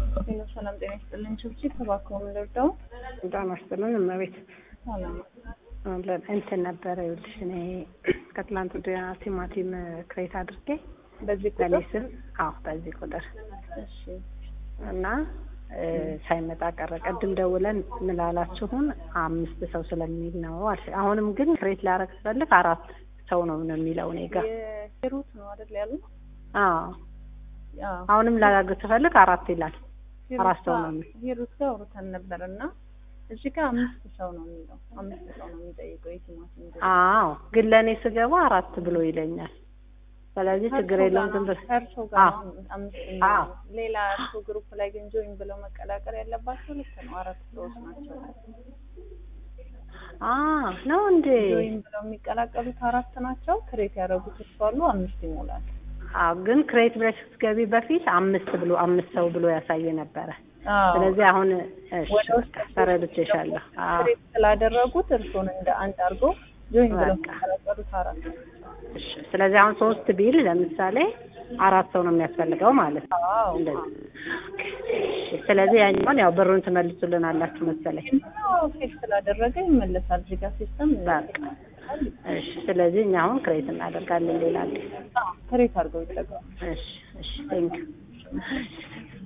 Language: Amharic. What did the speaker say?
ሄሎ ሰላም ጤና ይስጥልኝ። ችብችብ ተባክሮ ምንደርደው በጣም አስጥልን እመቤት ሰላም እንትን ነበረ ይኸውልሽ፣ እኔ ከትላንት ወዲያ ቲማቲም ክሬት አድርጌ በዚህ በእኔ ቁጥር ስም አዎ፣ በዚህ ቁጥር እሺ እና እ ሳይመጣ ቀረ። ቅድም ደውለን ምላላችሁን አምስት ሰው ስለሚል ነው አልሽ። አሁንም ግን ክሬት ላረግ ስፈልግ አራት ሰው ነው ነው የሚለው እኔ ጋር። የሂሩት ነው አይደል ያሉ አዎ አሁንም ላረግ ስፈልግ አራት ይላል። አራት ሰው ነው የሚል ሂሩት ጋር አውርተን ነበር እና እዚህ ጋር አምስት ሰው ነው የሚለው አምስት ሰው ነው የሚጠይቀው የቲማቲም ግዢ። አዎ ግን ለእኔ ስገባ አራት ብሎ ይለኛል። ስለዚህ ችግር ከእርሶ የለውም ጋር ዝም ነው- ብለሽ ከእርሶ ጋር አዎ። ነው አምስት አዎ። የሚሆነው። ሌላ እርሶ ግሩፕ ላይ ግን ጆይን ብለው መቀላቀል ያለባቸው ልክ ነው አራት ሰዎች ናቸው። አ ነው እንዴ? ጆይን ብለው የሚቀላቀሉት አራት ናቸው። ክሬት ያደረጉት እርሱ አሉ አምስት ይሞላል። አዎ ግን ክሬት ብለሽ ስትገቢ በፊት አምስት ብሎ አምስት ሰው ብሎ ያሳየ ነበረ። አዎ። ስለዚህ አሁን እሺ ወደ ውስጥ በቃ ተረድቼሻለሁ። አዎ ክሬት ስላደረጉት እርሶን እንደ አንድ አድርጎ ጆይን ብለው በቃ። የሚቀላቀሉት አራት ናቸው። እሺ ስለዚህ አሁን ሶስት ቢል ለምሳሌ አራት ሰው ነው የሚያስፈልገው ማለት ነው። አዎ እንደዚህ እሺ ስለዚህ ያኛውን ያው ብሩን ትመልሱልናላችሁ መሰለኝ። ፌል ስላደረገ ይመለሳል። እዚህ ጋር ሲስተም በቃ እሺ ስለዚህ እኛ አሁን ክሬት እናደርጋለን ሌላ አዲስ ክሬት አድርገው ይጠቀሙ። እሺ እሺ ቴንክ